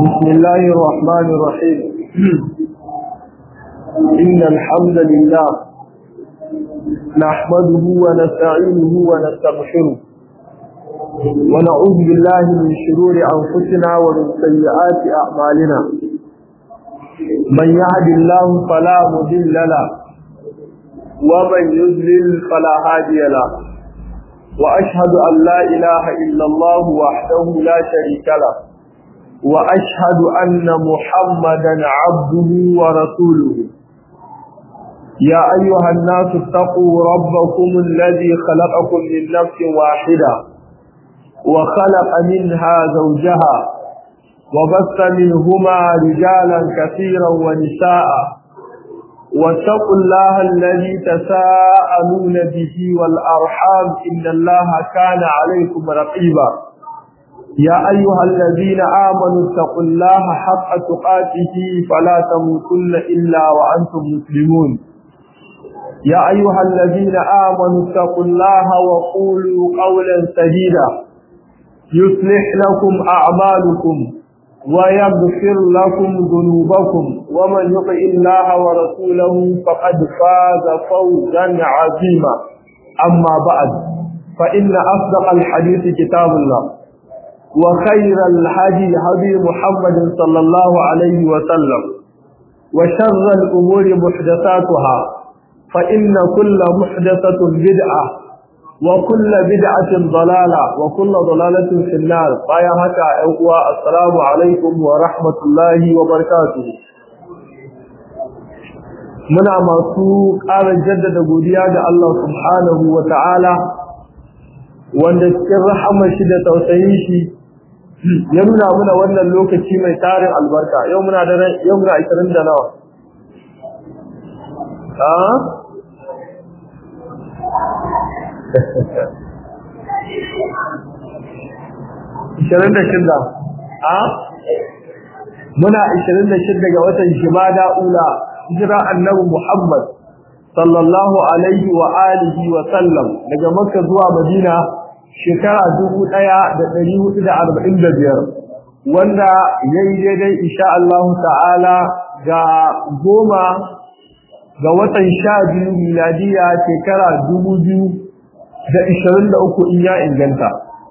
بسم الله الرحمن الرحيم إن الحمد لله نحمده ونستعينه ونستغفره ونعوذ بالله من شرور أنفسنا ومن سيئات أعمالنا من يهد الله فلا مضل له ومن يضلل فلا هادي له وأشهد أن لا إله إلا الله وحده لا شريك له وأشهد أن محمدا عبده ورسوله يا أيها الناس اتقوا ربكم الذي خلقكم من نفس واحدة وخلق منها زوجها وبث منهما رجالا كثيرا ونساء واتقوا الله الذي تساءلون به والأرحام إن الله كان عليكم رقيبا يا أيها الذين آمنوا اتقوا الله حق تقاته فلا تموتن إلا وأنتم مسلمون يا أيها الذين آمنوا اتقوا الله وقولوا قولا سديدا يصلح لكم أعمالكم ويغفر لكم ذنوبكم ومن يطع الله ورسوله فقد فاز فوزا عظيما أما بعد فإن أصدق الحديث كتاب الله وخير الهدي هدي محمد صلى الله عليه وسلم وشر الأمور محدثاتها فإن كل محدثة بدعة وكل بدعة ضلالة وكل ضلالة في النار فيا هكا أقوى السلام عليكم ورحمة الله وبركاته muna masu ƙara jaddada godiya ga Allah subhanahu wa ta'ala wanda cikin rahama shi da tausayin shi ya nuna muna wannan lokaci mai tarin albarka yau muna da yau muna 20 da nawa ah ishirin da shida a muna ishirin da shida ga watan shimada ula hijira annabi muhammad sallallahu alaihi wa alihi wa sallam daga makka zuwa madina shekara dubu ɗaya da ɗari hudu da arba'in da biyar wanda ya yi daidai insha Allah ta'ala ga goma ga watan sha biyu miladiya shekara dubu biyu da ishirin da uku in ya inganta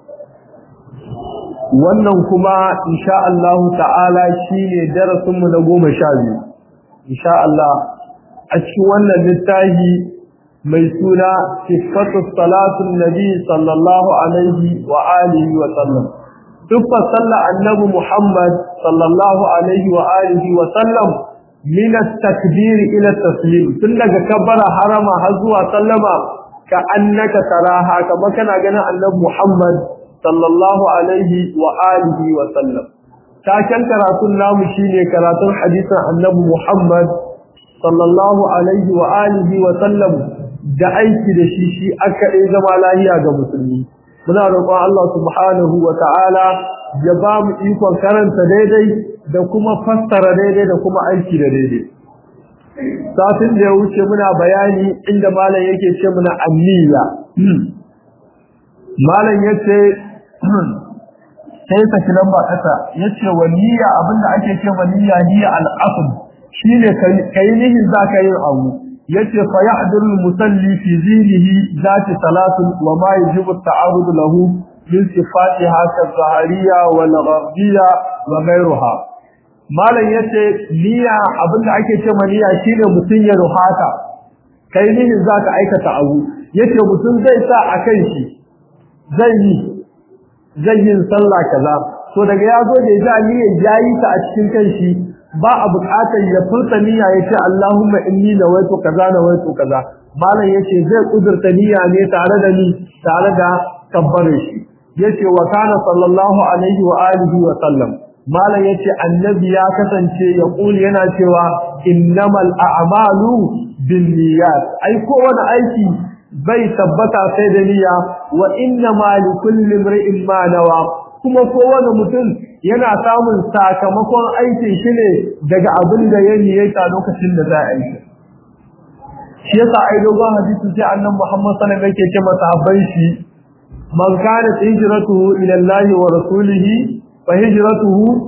wannan kuma insha Allah ta'ala shine darasinmu na goma sha biyu insha Allah a cikin wannan littafi mai suna sifatu salatun nabi sallallahu alaihi wa alihi wa sallam dukkan sallar annabi Muhammad sallallahu alaihi wa alihi wa sallam min at-takbir ila taslim tun daga kabbara harama har zuwa sallama ka annaka taraha kamar kana ganin annabi Muhammad sallallahu alaihi wa alihi wa sallam taken karatun namu shine karatun hadisin annabi Muhammad sallallahu alaihi wa alihi wa sallam da aiki da shi shi aka dai zama lahiya ga musulmi muna roƙon Allah subhanahu wa ta'ala ya ba mu ikon karanta daidai da kuma fassara daidai da kuma aiki da daidai satin da ya wuce muna bayani inda malam yake ce muna anniya malam yace sai ta kilan ba kasa yace wa niyya abinda ake ce wa niyya niyya al-asl shine kai nihin zaka yin abu yace fa yahduru al-musalli fi zihnihi zati salatun wa ma yajibu at-ta'arud lahu min sifatiha ka-zahariyya wal gharbiyya wa ghayruha malam yace niyya abinda ake ce ma niyya shine mutun ya ruhata kai nihin zaka aikata abu yace mutun zai sa akan shi zai yi zai yin sallah kaza to daga ya zo da ya niyya yayi ta a cikin kanshi ba a buƙatar ya furta niyya yace Allahumma inni nawaitu kaza nawaitu kaza malam yace zai kudurta niyya ne tare da ni tare da kabbarin shi yace wa kana sallallahu alaihi wa alihi wa sallam malam yace annabi ya kasance ya kuli yana cewa innamal a'malu binniyat ai kowane aiki bai tabbata sai da niyya wa inna ma likulli imrin ma nawa kuma kowane mutum yana samun sakamakon aikin shi ne daga abin da ya niyyata lokacin da za a yi shi yasa ai dogon hadisi sai annabi Muhammad sallallahu alaihi wasallam yake ce masahabbai shi man kana hijratuhu ila Allah wa rasulihi fa hijratuhu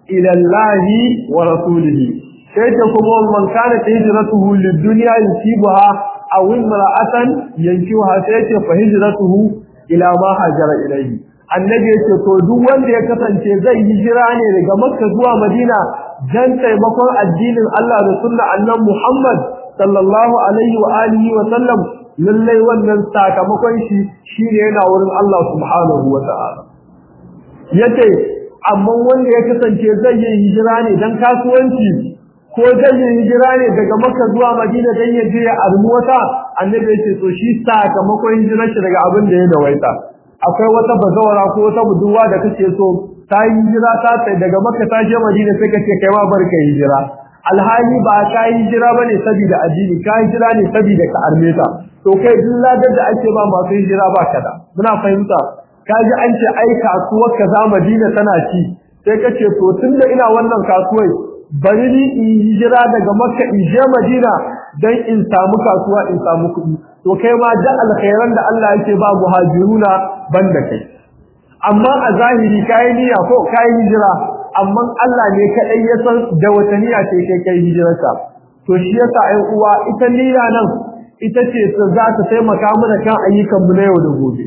ila Allah wa rasulihi sai ta kuma man kana hijratuhu lid-dunya yusibuha aw imra'atan yankiha sai ta fa hijratuhu ila ma hajara ilayhi annabi yace to duk wanda ya kasance zai hijira ne daga makka zuwa madina dan taimakon addinin Allah da sunna annabi Muhammad sallallahu alaihi wa alihi wa sallam lallai wannan sakamakon shi shine yana wurin Allah subhanahu wa ta'ala yace amma wanda ya kasance zai yi hijira ne dan kasuwanci ko zai yi hijira ne daga Makka zuwa Madina dan ya je ya armu wata annabi yace to shi sakamakon hijirar shi daga abin da ya dawaita akwai wata bazawara ko wata budurwa da kake so ta yi hijira ta sai daga Makka ta je Madina sai kace kai ma barka hijira alhali ba ka yi hijira bane saboda addini ka hijira ne saboda ka arme ta to kai duk ladar da ake ba masu hijira ba kada muna fahimta kaji an ce ai kasuwar kaza Madina tana ci sai kace to tunda ina wannan kasuwai bari ni in hijira daga Makka in je Madina dan in samu kasuwa in samu kuɗi to kai ma da alkhairan da Allah yake ba muhajiruna banda kai amma a zahiri kai niyya ko kai hijira amma Allah ne kadai ya san da wata niyya ce kai kai hijirarka to shi yasa ai uwa ita niyya nan ita ce za ta taimaka mana kan ayyukan mu na yau da gobe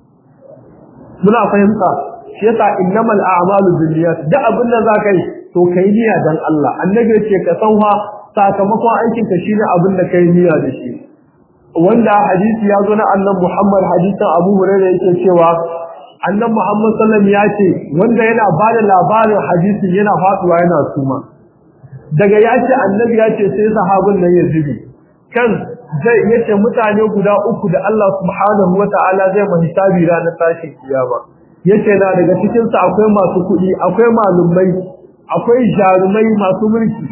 muna fahimta shi yasa innamal a'malu binniyat da abin da za kai to kai niyya dan Allah annabi ce ka san fa sakamakon aikin ka shine abin da kai niyya da shi wanda hadisi ya zo na annabi Muhammad hadisin Abu Hurairah yake cewa annabi Muhammad sallallahu alaihi wasallam ya ce wanda yana bada labarin hadisin yana faduwa yana suma daga ya ce annabi ya ce sai sahabin nan ya zubi kan zai yace mutane guda uku da Allah subhanahu wataala zai mu hisabi ranar tashin kiyama yace na daga cikin su akwai masu kuɗi akwai malumai akwai jarumai masu mulki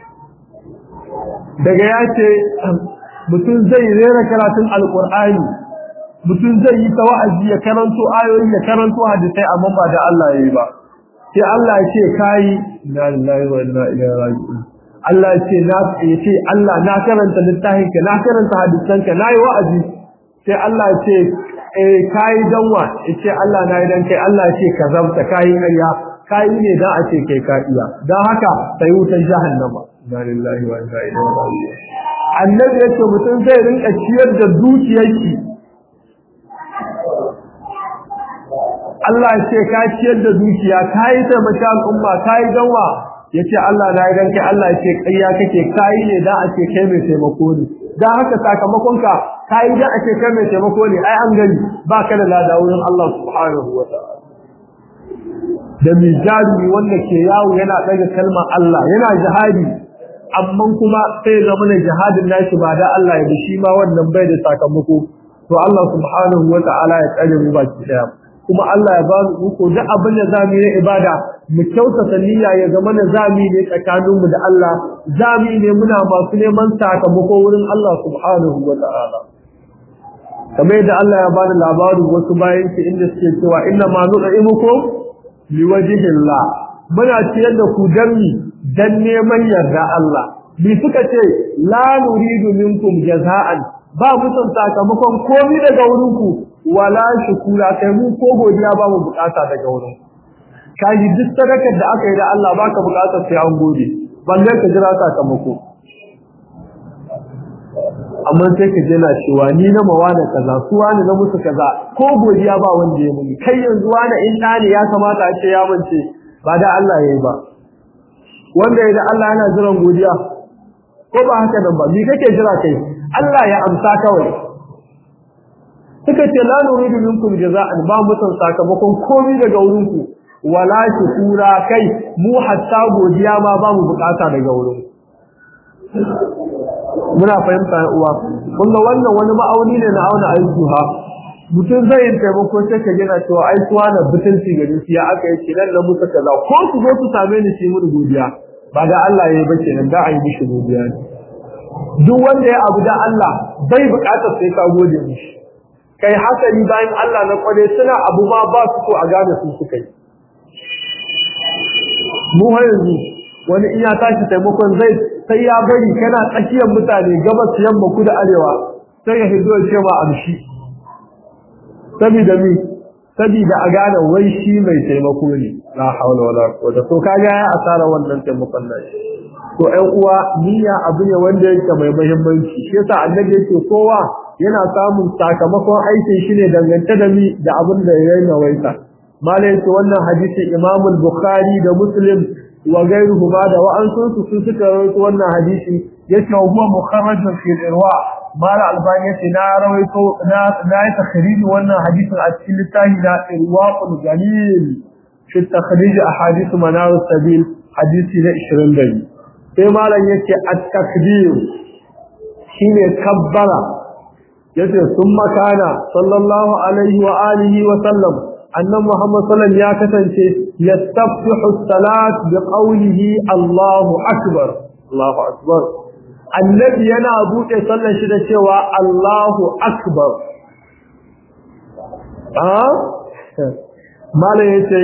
daga yace mutum zai rera karatun alqur'ani mutum zai yi tawa'azi ya karanto ayoyi ya karanto hadisai amma ba da Allah yayi ba sai Allah ya ce kai inna lillahi wa inna ilaihi raji'un Allah ya ce na ya ce Allah na karanta littafin ka na karanta hadisan ka nayi wa'azi sai Allah ya ce eh kai danwa ya ce Allah na yi dan kai Allah ya ce ka zabta kai ƙarya kai ne dan a ce kai ka iya dan haka sai wutar jahannama inna lillahi wa inna ilaihi raji'un annabi ya ce mutum zai rinka ciyar da dukiyarki Allah ya ce ka ciyar da dukiya ka yi taimaka al'umma ka yi danwa ya ce Allah na idan kai Allah ya ce ƙayya kake ka yi ne don a ce kai mai taimako ne don haka sakamakonka ka yi don a ce kai mai taimako ne ai an gani ba ka da lada wurin Allah subhanahu wa ta'ala da mijari wanda ke yawo yana ɗaga kalmar Allah yana jihadi amma kuma sai zama na jihadin nashi ba da Allah ya shi ma wannan bai da sakamako to Allah subhanahu wa ta'ala ya tsare mu baki daya kuma Allah ya ba mu iko duk abin da zamu yi ibada mu kyautata niyya ya zama na zami ne tsakanin mu da Allah zami ne muna masu neman sakamako wurin Allah subhanahu wa ta'ala kamar yadda Allah ya bada labarin wasu bayan shi inda suke cewa inna ma nud'imukum liwajhillah muna ciyar da ku danni dan neman yarda Allah bi suka ce la nuridu minkum jaza'an ba mu son sakamakon komai daga wurin ku wala shukura kai mu ko godiya ba mu bukata daga wurin kaji duk sadakar da aka yi da Allah baka bukatar sai an gode balle ka jira sakamako amma sai ka je na cewa ni na mawana kaza su wani na musu kaza ko godiya ba wanda ya muni kai yanzu wani in ɗani ya kamata a ce ya mance ba da Allah ya yi ba wanda ya da Allah yana jiran godiya ko ba haka nan ba me kake jira kai Allah ya amsa kawai suka ce la nuridu minkum jaza'an ba mutan sakamakon komai daga wurin ku wala shukura kai mu hatta godiya ma ba mu bukata daga wurin muna fahimta uwa kun ga wannan wani ma'auni ne na auna aiki ha mutum zai yi taimako sai ka gina cewa ai suwa na butunci gari ya aka yi kenan na musu kaza ko su zo su same ni shi mun godiya ba da Allah ya yi ba kenan da a yi mishi godiya ne duk wanda ya abu da Allah bai bukatar sai ka gode mishi kai hasali bayan Allah na kware suna abu ma ba su so a gane su suka yi mu har yanzu wani in ya tashi taimakon zai sai ya bari kana tsakiyar mutane gabas yamma kudu arewa sai ya hizo ce ma amshi saboda mi saboda a gane wai shi mai taimako ne la haula wala quwwata to kaga ya asara wannan taimakon nashi to ɗan uwa niyya abu ne wanda yake mai muhimmanci shi yasa annabi yake kowa yana samun sakamakon aikin shi ne dangance da mi da abin da ya nawaita malai ce wannan hadisi Imam Bukhari da Muslim wa gairuhu ma da wa'ansun su sun suka rawaito wannan hadisi yace wa huwa mukharrajun fi irwa mala albani yace na rawaito na na yi takhrij wannan hadisin a cikin littafi na irwaqul galil fi takhrij ahadith manar sabil hadisi na 22 sai malam yace at-takbir shine kabbara yace summa kana sallallahu alaihi wa alihi wa sallam annan Muhammad sallallahu ya kasance yastaftihu salat bi qawlihi Allahu akbar Allahu akbar annabi yana bude sallar shi da cewa Allahu akbar ah malai yace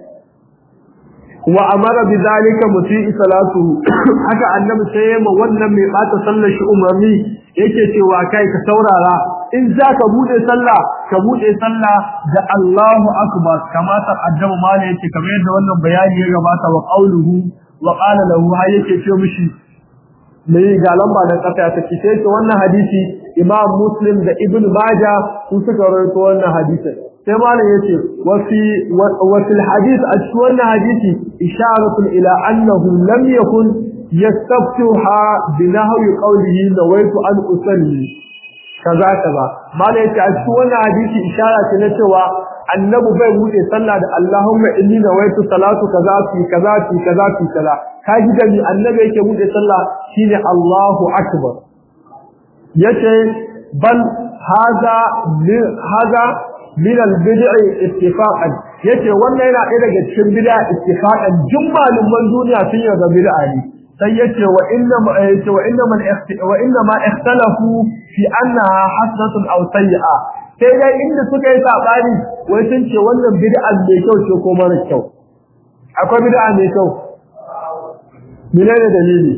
wa amara bi zalika muti'i salatu haka annabi sai ma wannan mai bata sallar shi umarni yake cewa kai ka saurara in za ka bude sallah ka bude sallah da Allahu akbar kama ta addama mala yake kamar yadda wannan bayani ya gabata wa qauluhu wa qala lahu hay yake ce mishi mai ga lamba da kafa ta kice ce wannan hadisi Imam Muslim da Ibn Majah sun suka rawaito wannan hadisi sai malam yace wa fi wa fil hadith a cikin wannan hadisi isharatu ila annahu lam yakun yastaftuha bi nahwi qawlihi nawaitu an usalli kaza kaza mala yace a cikin wannan hadisi ishara ce na cewa annabi bai bude sallah da Allahumma inni nawaitu salatu kaza fi kaza fi kaza fi kaza kaji da ni annabi yake bude sallah shine Allahu akbar yace bal haza haza min al-bid'i ittifaqan yace wannan yana ɗaya daga cikin bid'a ittifaqan jummalin man duniya sun yarda bid'a ne sai yace wa inna ma yace wa inna man wa inna ma ikhtalafu fi annaha hasanatun aw sayyi'a sai dai inda suka yi sabani wai sun ce wannan bid'a mai kyau ce ko mara kyau akwai bid'a mai kyau menene dalili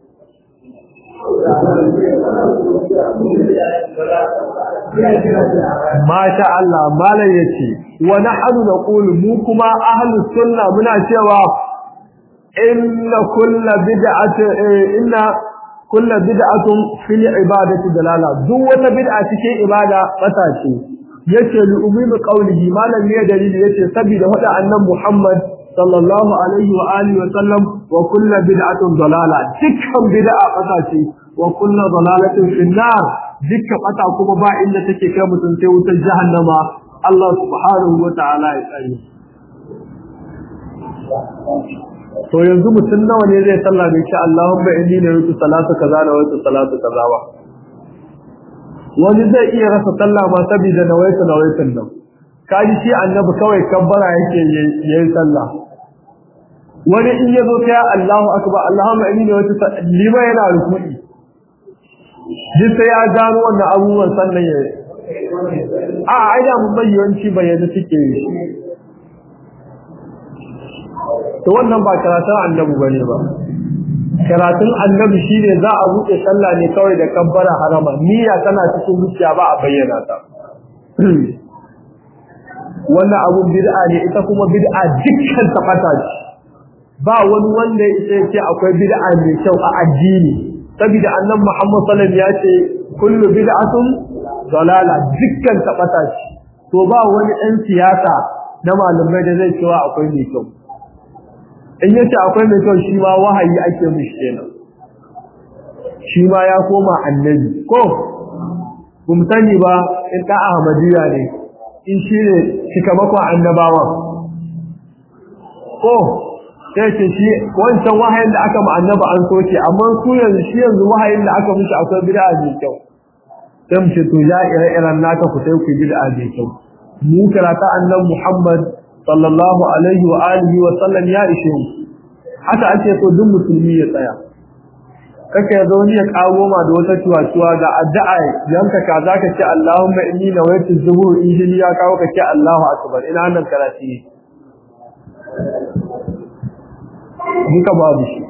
Masha Allah malam yace wa nahnu naqulu mu kuma ahlus sunna muna cewa inna kullu bid'atin inna kullu bid'atin fil ibadati dalala duk wata bid'a cikin ibada bata ce yace li ummi qawlihi malam ne dalili yace saboda hada annan Muhammad sallallahu alaihi wa alihi wa sallam wa kullu bid'atin dalala dukkan bid'a bata ce wa kullu dalalatin fin nar dukkan bata kuma ba inda take kai mutum sai wutar jahannama Allah subhanahu wa ta'ala ya tsare to yanzu mutum nawa ne zai sallah da shi Allahumma inni la yutu salatu kaza da waytu salatu kaza ba wani zai iya rasa sallah ma saboda na waytu na waytun nan kaji shi annabi kawai kabbara yake yayin sallah wani in ya zo ta Allahu akbar Allahumma inni la yutu lima yana ruku'i duk sai ya gano wannan abubuwan sannan ya a ai da mun bayyanci bayyana suke yi to wannan ba karatun annabi bane ba karatun annabi shine za a buɗe sallah ne kawai da kabbara harama niyya tana cikin zuciya ba a bayyana ta wannan abun bid'a ne ita kuma bid'a dukkan ta fata ce ba wani wanda ya ce akwai bid'a mai kyau a addini saboda annabi Muhammad sallallahu alaihi wasallam ya ce kullu bid'atun dalala dukkan ta fata ce to ba wani ɗan siyasa na malamai da zai cewa akwai mai kyau in yace akwai mai kyau shi ma wahayi ake mishi kenan shi ma ya koma annabi ko kun sani ba in da ahmadiyya ne in shi ne shikamakon annabawa ko sai ce shi wancan wahayin da aka ma annaba an soke amma su yanzu shi yanzu wahayin da aka mishi akwai bid'a mai kyau sai mu ce to ya ire-iren naka ku sai ku bid'a mai kyau mu karata annabi Muhammad sallallahu alaihi wa alihi wa sallam ya ishe mu haka ake so duk musulmi ya tsaya kaka ya zauni ya kawo ma da wata tuwa ga addu'a yanka ka zaka ce Allahumma inni nawaitu zuhur in ya kawo ka ce Allahu akbar ina nan karati duka babu shi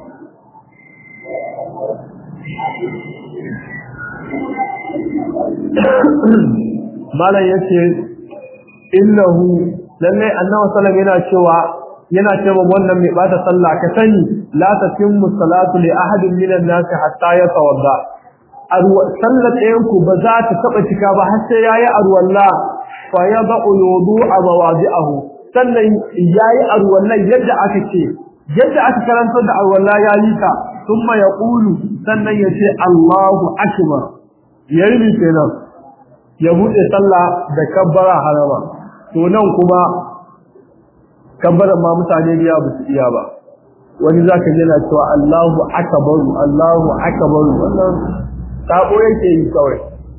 malam yace innahu lalle annabi sallallahu yana cewa yana cewa wannan mai bata sallah ka sani la tatimmu salatu li ahadin minan nas hatta yatawadda sallar ɗayan ku ba za ta taba cika ba har sai yayi arwalla fa yad'u wudu'a mawadi'ahu sannan yayi arwallan yadda aka ce yadda aka karanta da arwalla yayi ta thumma yaqulu sannan yace Allahu akbar yayi ne kenan ya bude sallah da kabbara harama to nan kuma kabbaran ma mutane da ya su iya ba wani zaka ji yana cewa Allahu akbar Allahu akbar wannan sabo yake yi kawai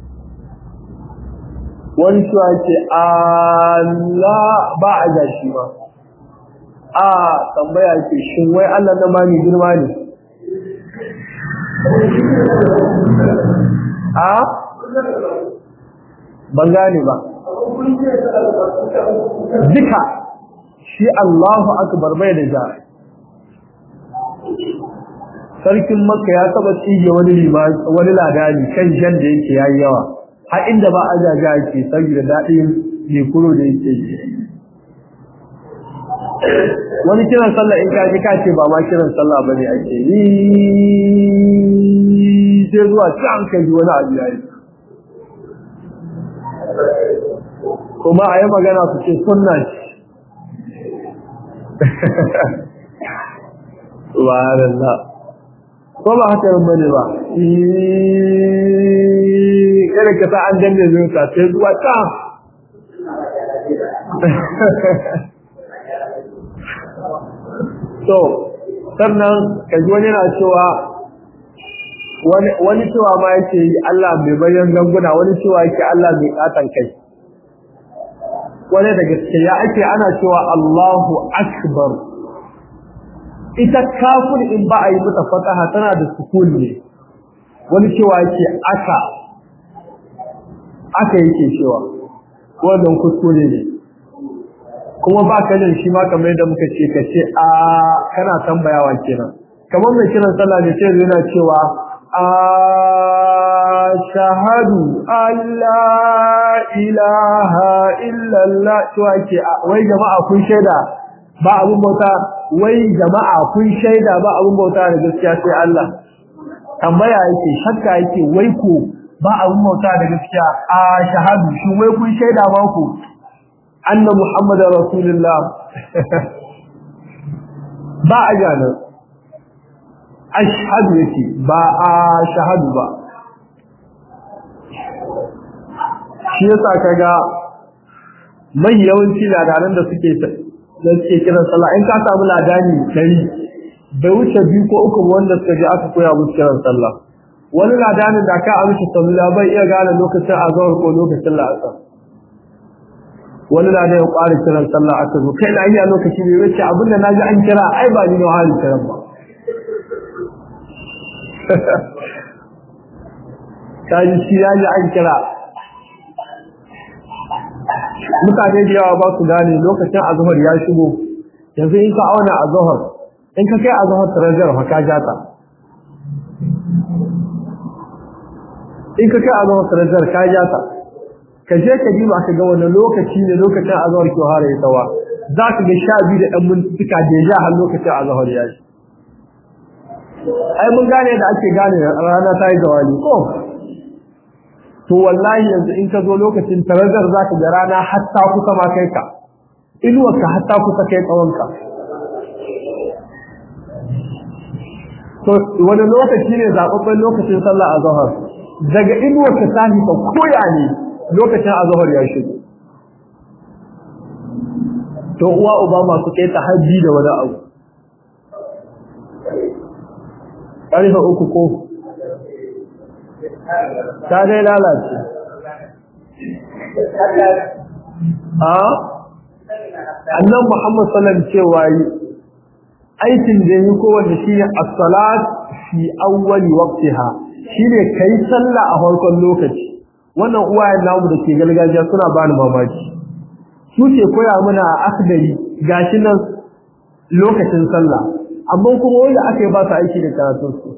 wani shi ce Allah ba a gashi ba a tambaya ce shin wai Allah na ma mai girma ne a ban gane ba duka shi Allahu akbar bai da ja sarkin makka ya taba tsige wani wani ladani kan jan da yake yayi yawa har inda ba ajaja yake saboda dadin ne kuro da yake wani kiran sallah in kaji ka ce ba ma kiran sallah bane ake yi sai zuwa can kai wani abu yayi kuma a yi magana su ce sunna ce subhanallah ko ba haka yin bane ba kada ka sa an danne zuwa sai zuwa ta so sannan kaji wani na cewa wani cewa ma yake yi Allah mai bayan ganguna wani cewa yake Allah mai katan kai wani da gaskiya ake ana cewa Allahu akbar ita kafin in ba a yi mata fataha tana da sukun ne wani cewa yake aka aka yake cewa wannan kuskure ne kuma ba ka jin shi ma kamar yadda muka ce ka ce a kana tambayawa kenan kamar mai kiran sallah ne sai yana cewa a shahadu Allah ilaha illallah cewa ke wai jama'a kun shaida ba abun bauta wai jama'a kun shaida ba abun bauta da gaskiya sai Allah tambaya yake shakka yake wai ko ba abun bauta da gaskiya a shahadu shi wai kun shaida ba ku anna muhammadar rasulullah ba a janar ashhadu yake ba a shahadu ba shi yasa kaga mai yawanci ladaran da suke da suke kiran sallah in ka samu ladani dari bai wuce biyu ko uku wanda suka je aka koya musu kiran sallah wani ladanin da ka amshi sallah bai iya gane lokacin azhar ko lokacin la'asar wani na da ya ƙwari kiran sallah aka zo kai na iya lokaci bai wuce abin da naji an kira ai ba ni na hali kiran ba ta ji shi ya ji an kira mutane da yawa ba su gane lokacin azhar ya shigo yanzu in ka auna azhar in ka kai azhar tarajar fa ka jata in ka kai azhar tarajar ka jata ka je ka diba ka ga wani lokaci ne lokacin azhar ke hare ya tawa za ka ga sha biyu da ɗan mintuka da ya har lokacin azhar ya shi ai mun gane da ake gane rana ta yi zawali ko to wallahi yanzu in ka zo lokacin tarazar za ka ga rana hatta kusa ma kai ka inuwarka hatta kusa kai tsawonka to wani lokaci ne zaɓaɓɓen lokacin sallah a zahar daga inuwarka ta hita koya ne lokacin a zahar ya shigo to uwa uba masu kai ta hajji da wani abu ƙarfe uku ko ta dai lalace a annan muhammad sallam cewa yi aikin da yi kowanne shi ne as-salat fi awwali waqtiha shine kai sallah a farkon lokaci wannan uwayen namu da ke gargajiya suna bani mamaki su ke koya mana a akdari gashi nan lokacin sallah amma kuma wanda aka yi ba su aiki da karatun su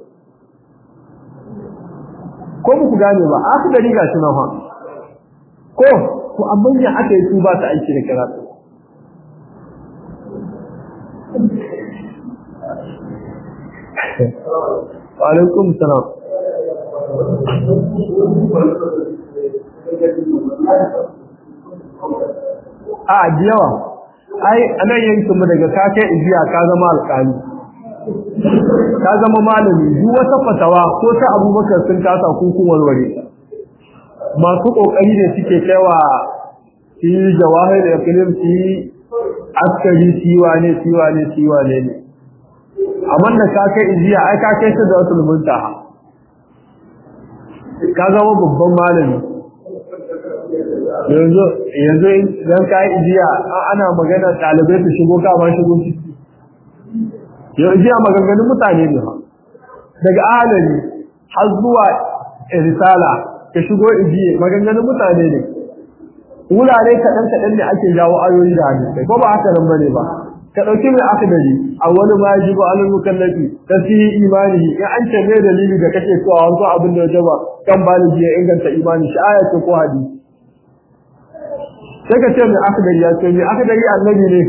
ko muku gane ba aka gari gashi nan fa ko to amma ya aka yi su ba su aiki da karatu alaikum salam a yawa ai anan yankin mu daga ka kai ijiya ka zama alƙali ka zama malami duk wata fatawa ko ta abubakar sun kasa kun warware masu kokari ne suke kaiwa shi jawahir da filim shi askari siwa ne siwa ne siwa ne ne amma da ka kai ijiya ai ka kai su da wasu muntaha ka zama babban malami yanzu yanzu idan ka yi ijiya ana magana ɗalibai su shigo ka ma shigo ciki yau ijiya maganganun mutane ne ha daga ahalari har zuwa risala ka shigo ijiye maganganun mutane ne wurare kaɗan kaɗan ne ake jawo ayoyi da hadisai ko ba haka nan bane ba ka ɗauki mai akadari a wani ma ya jibo alal mukallafi ta fi imani in an ce mai dalili da kake so a wasu abin da ya jaba kan baligi ya inganta imani shi aya ce ko hadisi sai ka ce mai akadari ya ce mai akadari annabi ne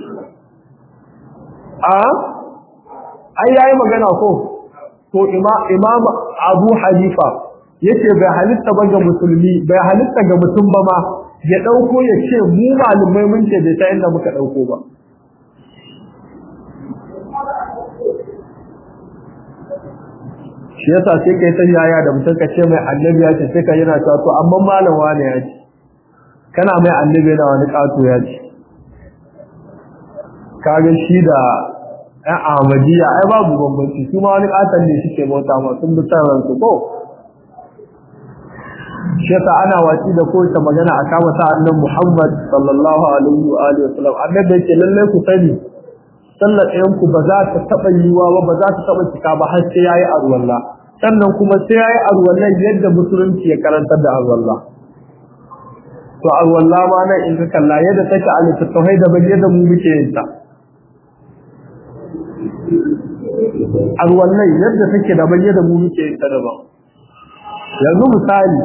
a ai yayi magana ko to imam abu hanifa yace bai halitta ba ga musulmi bai halitta ga mutum ba ma ya dauko ya ce mu malumai mun ce bai ta inda muka dauko ba shi yasa sai kai ta yaya da mutum ka ce mai annabi ya ce sai ka yana cewa to amma malam wane ya ce kana mai annabi yana wani kato ya ce kaga shi da ɗan ahmadiyya ai babu bambanci su ma wani katon ne suke bauta ma sun bi ransu ko shi yasa ana watsi da kowace magana a kama sa annan muhammad sallallahu alaihi wa alihi wasallam annabi yake lallai ku sani sallar ɗayan ku ba za ta taɓa yiwa ba ba za ta taɓa cika ba har sai yayi arwalla sannan kuma sai yayi arwallan yadda musulunci ya karantar da arwalla to arwalla ma nan in ka kalla yadda take a littattafai da yadda mu muke yin ta arwallai yadda take da yadda mu muke yin ta daban yanzu misali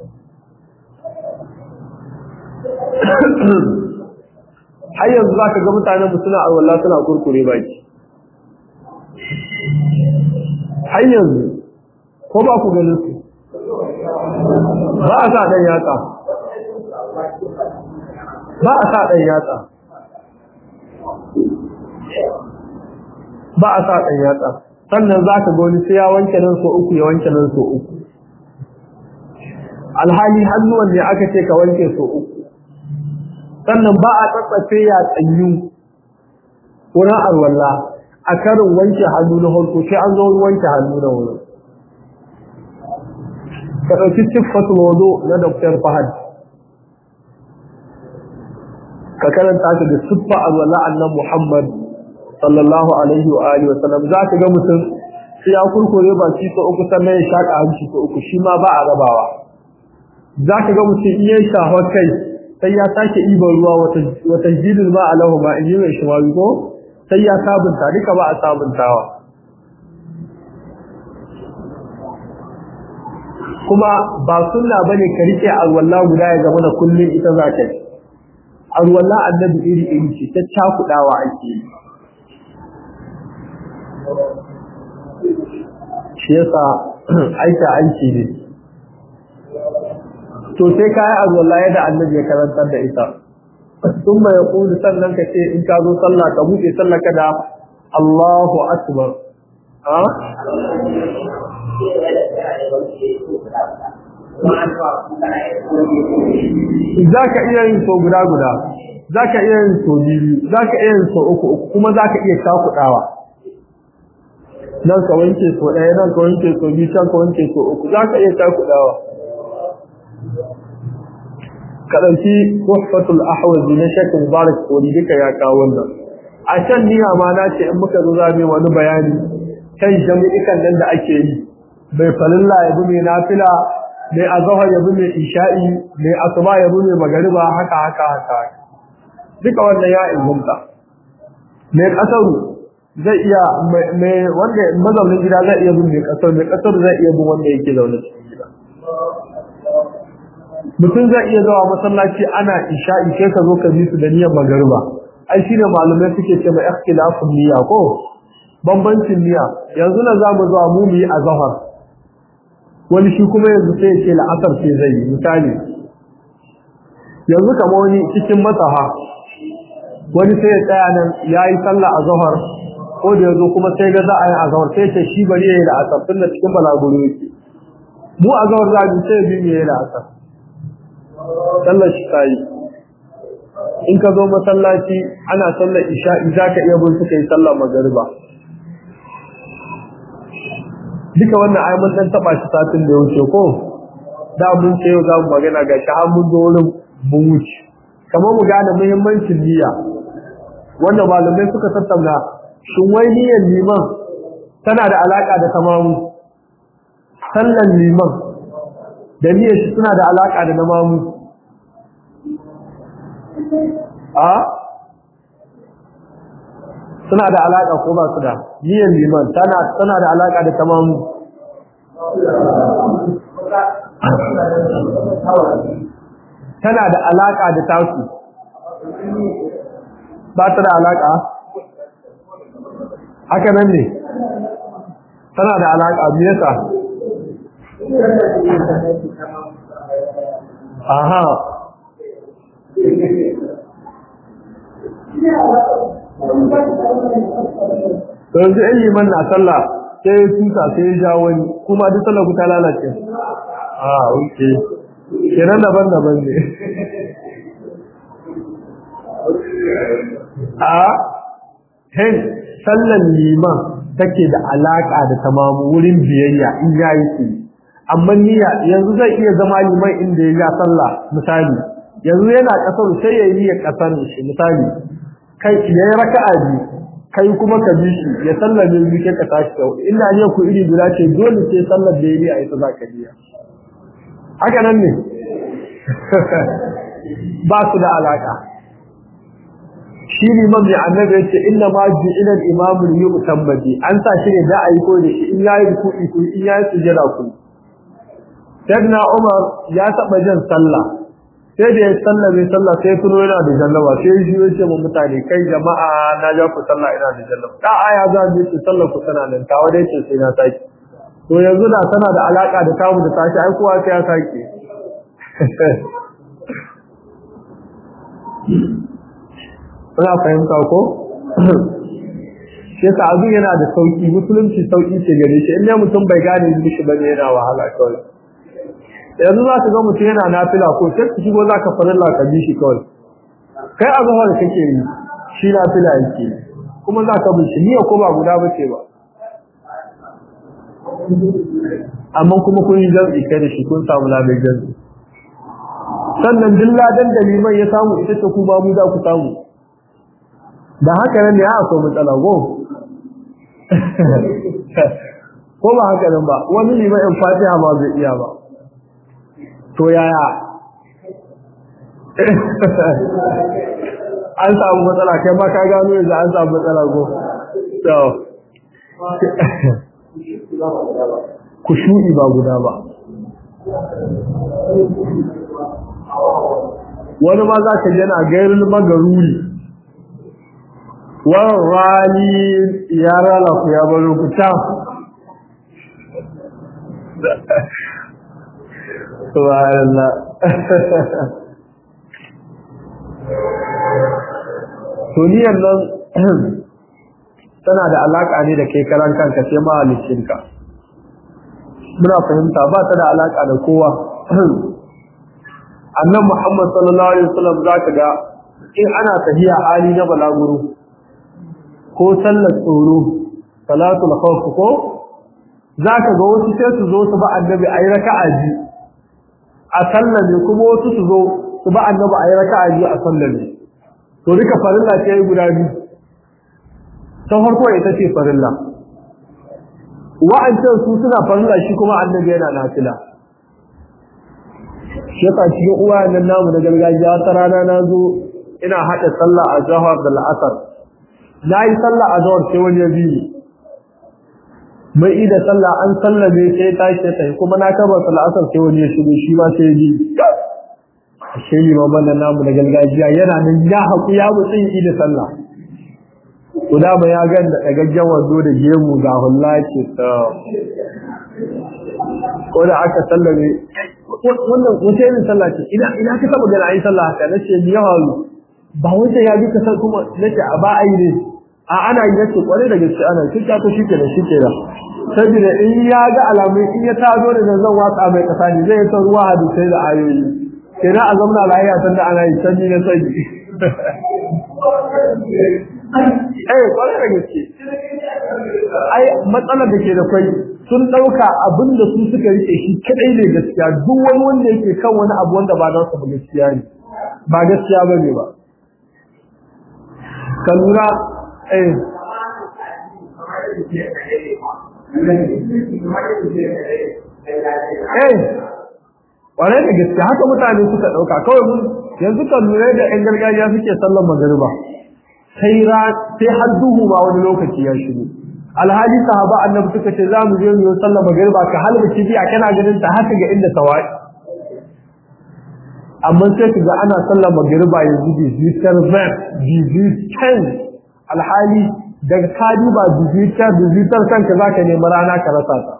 har yanzu za ka ga mutanen mu suna arwallah suna kurkure baki har yanzu ko ba ku ganin su ba a sa ɗan yatsa ba a sa ɗan yatsa ba a sa ɗan yatsa sannan za ka ga wani sai ya wanke nan so uku ya wanke nan so uku alhali hannuwan ne aka ce ka wanke so uku sannan ba a tsatsafe ya tsanyu wurin alwala a karin wanke hannu na harko sai an zo wanke hannu na wurin ka ɗauki siffatul wazo na Dr. Fahad ka karanta shi da siffa alwala annan Muhammad sallallahu alaihi wa alihi wa sallam za ka ga mutum sai ya kurkure ba shi ko uku sannan ya shaka hanci ko uku shi ma ba a rabawa za ka ga mutum iya shafa kai sai ya sake iban ruwa wata jidin ba a lahu ba in yi mai shimawi ko sai ya sabunta duka ba a sabuntawa kuma ba sunna bane ka rike alwala guda ya zama da kullum ita za ka yi alwala annabi iri iri ce ta cakudawa ake yi shi yasa aika aiki ne to sai ka yi alwala yadda annabi ya karantar da ita sun mai kulu sannan ka ce in ka zo sallah ka buɗe sallah ka da Allahu akbar za ka iya yin so guda guda za ka iya yin so biyu za ka iya yin so uku uku kuma za ka iya cakuɗawa nan ka wanke so ɗaya nan ka wanke so biyu can ka wanke so uku za ka iya cakuɗawa ka ɗauki tuhfatul ahwazi na shekul mubarak kori duka ya kawo wannan a can niyya ma na ce in muka zo za mu wani bayani kan jami'ikan nan da ake yi bai falilla ya bi mai nafila mai azahar ya bi mai isha'i mai asuba ya bi mai magariba haka haka haka duka wannan ya inganta mai kasaru zai iya mai wanda mazaunin gida zai iya bin mai kasar mai kasar zai iya bin wanda yake zaune cikin gida mutum zai iya zawa masallaci ana isha'i sai ka zo ka bi su da niyyar magariba ai shine malamai suke ce mai ikhtilafun niyya ko bambancin niyya yanzu na za mu zuwa mu mu yi azhar wani shi kuma yanzu sai ya ce la'asar sai zai yi misali yanzu kamar wani cikin matsaha wani sai ya tsaya nan ya yi sallah azhar ko da yazo kuma sai ga za a yi azhar sai ce shi bari ya yi la'asar tun da cikin balaguro yake mu azhar za mu sai bi mu yi la'asar sallar shi ta yi in ka zo masallaci ana sallar isha'i za ka iya bin suka yi sallar magariba duka wannan ai mun dan taba shi satin da ya wuce ko da mun ce za mu magana ga shi har mun zo wurin mun wuce kamar mu gane muhimmancin niyya wanda malamai suka tattauna shin wai niyyar liman tana da alaka da tamamu sallan liman da niyyar shi suna da alaka da namamu a suna da alaka ko ba su da niyyar liman tana tana da alaka da tamamu tana da alaka da tasu ba ta da alaka haka nan ne tana da alaka me yasa aha yanzu in liman na sallah sai ya tuta sai ya ja wani kuma duk sallah ku ta lalace a oke kenan daban daban ne a hen sallan liman take da alaka da tamamu wurin biyayya in yayi su amma niyya yanzu zai iya zama liman inda ya ga sallah misali yanzu yana kasar sai ya yi ya kasar shi misali kai yayi raka'a biyu kai kuma ka bi shi ya sallame mu ke ka tashi kau ina ne ku iri guda ce dole sai sallar da yayi a ita zaka biya haka nan ne ba su da alaka shi ne mabi annabi yace inna ma ju'ila al-imam li yu'tammadi an sa shi ne da ayi ko da shi in yayi ruku'i ku in yayi sujada ku sayyidina umar ya taba jan sallah sai da ya sallame sallah sai tuno yana da jannaba sai shi ya ce mu mutane kai jama'a na ja ku sallah ina da jannaba da aya za mu ce sallah ku tana nan ta wadai ce sai na saki to yanzu da tana da alaka da kamu da tashi ai kowa sai ya saki Kuna fahimta ko? Shi yasa abin yana da sauki musulunci sauki ce gare shi in mutum bai gane mishi bane yana wahala kawai. yanzu za ka ga mutum yana nafila ko sai ka shigo za ka farilla ka bi shi kawai kai a zahar da kake yi shi nafila yake kuma za ka bi shi niyya ko ba guda ba ce ba amma kuma kun yi jam'i kai da shi kun samu labar jam'i sannan duk ladan da liman ya samu ita ce ku ba mu za ku samu da haka nan ne ya akwai matsala go ko ba haka nan ba wani liman in fatiha ma zai iya ba to yaya an samu matsala kai ma ka gano yanzu an samu matsala go to ku shuɗi ba guda ba wani ma za ka yana gairin magaruri wani rani ya rana ku ya baro ku can Subhanallah. Tuniyar nan tana da alaka ne da kai karan kanka sai mahaliccinka. Muna fahimta ba ta da alaka da kowa. Annan Muhammad sallallahu alaihi wasallam zaka ga in ana tafiya hali na balaguro ko sallar tsoro salatul khawf ko zaka ga wasu sai su zo su ba annabi ayi raka'a biyu a sallame kuma wasu su zo su ba annabi ayi raka'a biyu a sallame to duka farilla ce guda biyu ta farko ita ce farilla wa'ancan su suna farilla shi kuma annabi yana nafila shi yasa cikin uwa nan namu na gargajiya ta rana na zo ina haɗa sallah a jahar da la'asar na yi sallah a jahar sai wani ya biyu mai ida sallah an sallame sai ta ce ta kuma na kaba sal'asar sai wani ya shigo shi ma sai ji shi ne mamman nan namu na gargajiya yana nan ya haku ya mutsi ida sallah to da ba ya ga da dagaggen wando da gemu ga hulla ce ta ko da aka sallame wannan wace irin sallah ce ina ina ka taba gani ayi sallah haka nace ni yawa ba wanda ya bi ka san kuma nace a ba ai ne a ana yi nace kware da gaske ana kin ta to shike da shike da saboda in ya ga alamun in ya tazo da zan watsa mai kasa ne zai ta ruwa hadisai da ayoyi kenan a zamna lafiya san da ana yi sanni na sanyi eh kware da gaske ai matsalar da ke da kai sun dauka abin da su suka rike shi kadai ne gaskiya duk wani wanda yake kan wani abu wanda ba nasu ba gaskiya ne ba gaskiya bane ba ka lura eh eh kware da gaskiya haka mutane suka dauka kawai mun yanzu kan lura da yan gargajiya suke sallar magariba sai ra sai har duhu ba wani lokaci ya shigo alhali sahaba annabi suka ce za mu je mu yi sallar magriba ka halba kibiya kana ganin ta haka ga inda tawai amma sai ka ga ana sallar magriba yanzu digital van digital alhali daga ka duba digital digital kanka zaka nemi rana ka rasa ta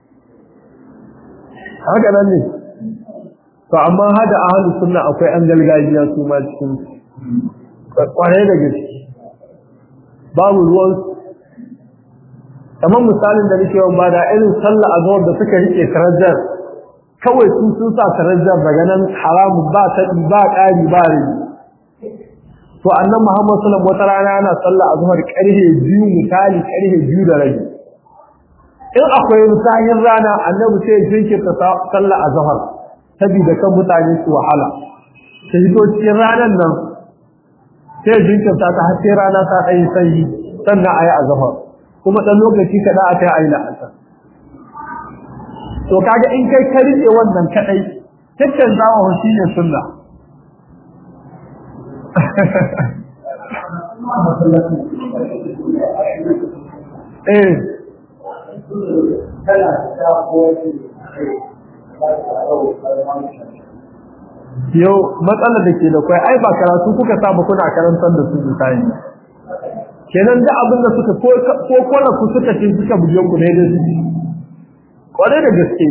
haka nan ne to amma hada ahlus sunna akwai an galgajiya su ma cikin kwarai da gaske babu ruwan kamar misalin da nake yawan bada irin sallah azhar da suka rike karajar kawai su sun sa karajar daga nan haramun ba ta ba ƙari ba rai to annan Muhammad sallallahu alaihi wata rana yana sallah azhar karhe biyu misali karhe biyu da rabi in akwai misalin rana annabi sai ya jinkirta sallah azhar saboda kan mutane su wahala sai to cikin ranar nan sai jinkirta ta har sai rana ta ɗaya sanyi sannan a yi azhar kuma ɗan lokaci kaɗa a kai a yi la'asar to kaga in kai ka rike wannan kaɗai tattan zama shi ne sunna eh yau matsalar da ke da kwai ai ba karatu kuka saba kuna karantar da su misali kenan da abin da suka ko kwana ku suka ce suka buje ku ne da su kware da gaske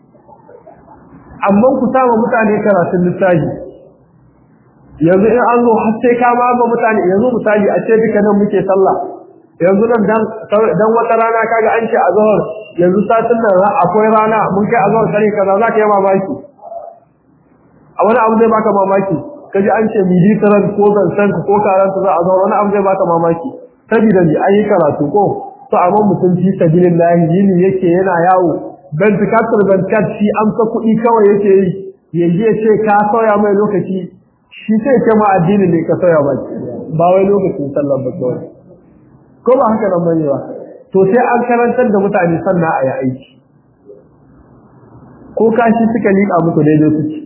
amma ku saba mutane karatun lissafi yanzu in an zo har sai ka ba mutane yanzu misali a ce duka nan muke sallah yanzu nan dan dan wata rana kaga an ce azhar yanzu satin nan akwai rana mun kai azhar kare kaza za ka yi mamaki a wani abu zai baka mamaki kaji an ce militaran ko zansan ko karanta za a zo wani abu zai baka mamaki saboda ni ayi karatu ko to amma mutum fi sabilillahi yini yake yana yawo ban tikatar ban shi amsa kuɗi kawai yake yi yanzu ya ce ka sauya mai lokaci shi sai ce ma addini ne ka sauya ba ba wai lokacin sallar ba kawai ko ba haka nan bane ba to sai an karantar da mutane sannan a yi aiki ko kashi suka liƙa muku daidai suke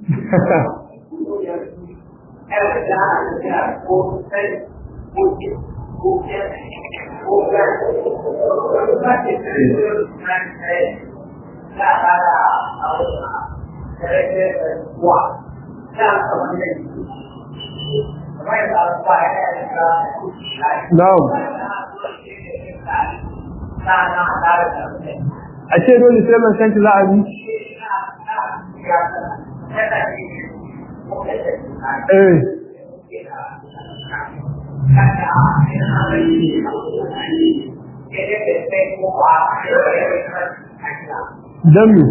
Na'am. A ce dole sai man kanki za a bi? Eh. Dan me?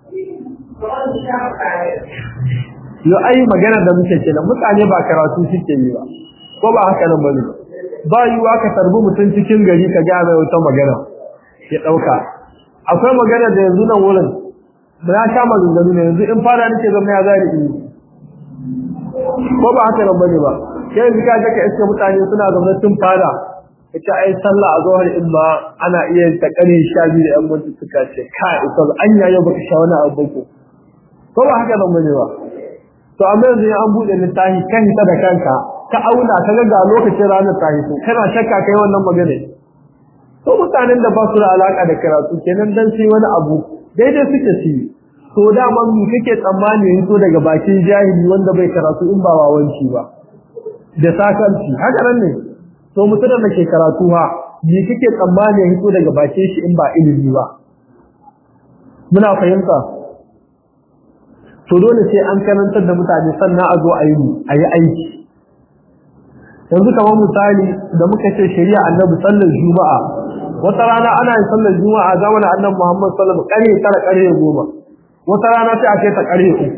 Yo ai magana da muke kenan mutane ba karatu suke yi ba. Ko ba haka nan bane. Ba yiwa ka tarbi mutum cikin gari ka ga mai wata magana ya dauka. Akwai magana da yanzu nan wurin ba ya sha maganganu ne yanzu in fara nake zama ya zari in ko ba haka nan bane ba sai yanzu ka ga ka iske mutane suna zaune tun fara kace ai sallah a zuhar in ma ana iya ta kare sha biyu da yan mutu suka ce ka ita an yayo baka sha wani abu ko ko ba haka nan bane ba to amma yanzu an bude littafi kan ta da kanka ka auna ka ga ga lokacin ranar tahi to kana shakka kai wannan magana to mutanen da ba su da alaka da karatu kenan dan sai wani abu daidai suke ci to dama mu kake tsammani yayin to daga bakin jahili wanda bai karatu in ba wawanci ba da sakanci haka nan ne to mutum da ke karatu ha me kike tsammani ya hito daga bakin shi in ba ilimi ba muna fahimta to dole sai an karantar da mutane sannan a zo a yi a yi aiki yanzu kamar misali da muka ce shari'a annabi sallar juma'a wata rana ana yin sallar juma'a zamanin annabi muhammad sallallahu alaihi wasallam tara ƙarfe goma wata rana sai a kai ta ƙarfe uku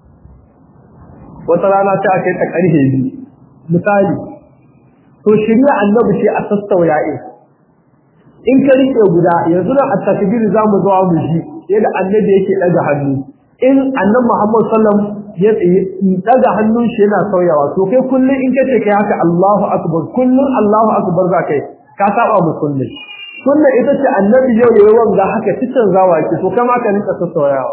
wata rana sai a kai ta ƙarfe biyu misali to shari'a annabi ce a sassauya in in ka rike guda yanzu da a takbir za mu zo mu ji yadda annabi yake daga hannu in annabi Muhammad sallam ya daga hannun shi yana sauyawa to kai kullun in kace kai haka Allahu akbar kullun Allahu akbar za kai ka saba mu kullun kullun ita ce annabi yau yayi wanga haka titan zawa ki to kama ka rinka sauyawa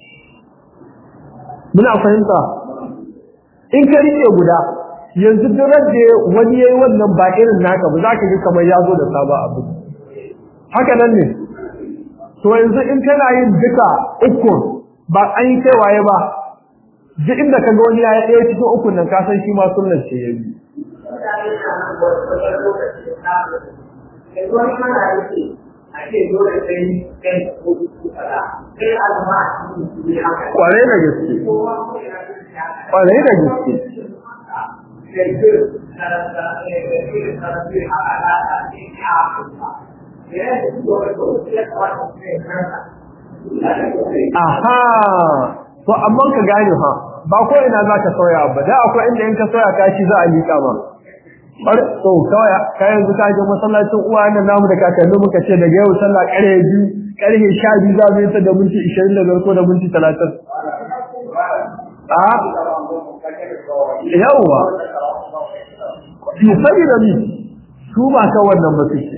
muna fahimta in ka rike guda yanzu duk da wani yayi wannan ba irin naka ba za ka ji kamar ya zo da saba abu haka nan ne to yanzu in kana yin duka uku ba an yi kai waye ba duk inda ka ga wani ya ɗaya cikin ukun nan ka san shi ma sunnar ce ya bi kwarai da gaske kwarai da gaske aha to amma ka gane ha ba ko ina za ka sauya ba da akwai inda in ka sauya ka shi za a liƙa ma bar to kawai ka yanzu ka je masallacin uwa nan namu da kakanni muka ce daga yau sallah ƙarfe biyu ƙarfe sha biyu za mu yi ta da minti ishirin da biyar ko da minti talatin a yawwa yi sani da ni su ba ka wannan ba su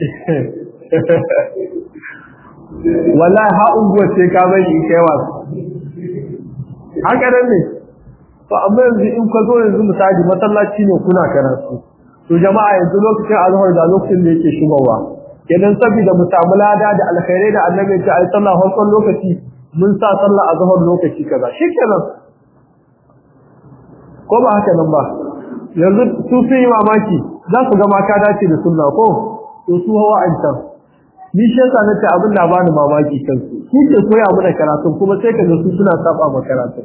wallahi ha unguwa ce ka bari in kai wasu haka nan ne to amma yanzu in ka zo yanzu misali masallaci ne kuna karatu to jama'a yanzu lokacin azhar da lokacin da yake shigowa idan saboda mu samu lada da alkhairai da annabi ya ce ai sallah farkon lokaci mun sa sallah azhar lokaci kaza shikenan ko ba haka nan ba yanzu su sun yi mamaki za su ga ma ka dace da sunna ko to su hawa an can ni shi yasa nace abin da bani mamaki kansu shi ke koya mana karatun kuma sai ka ga su suna saba ma karatun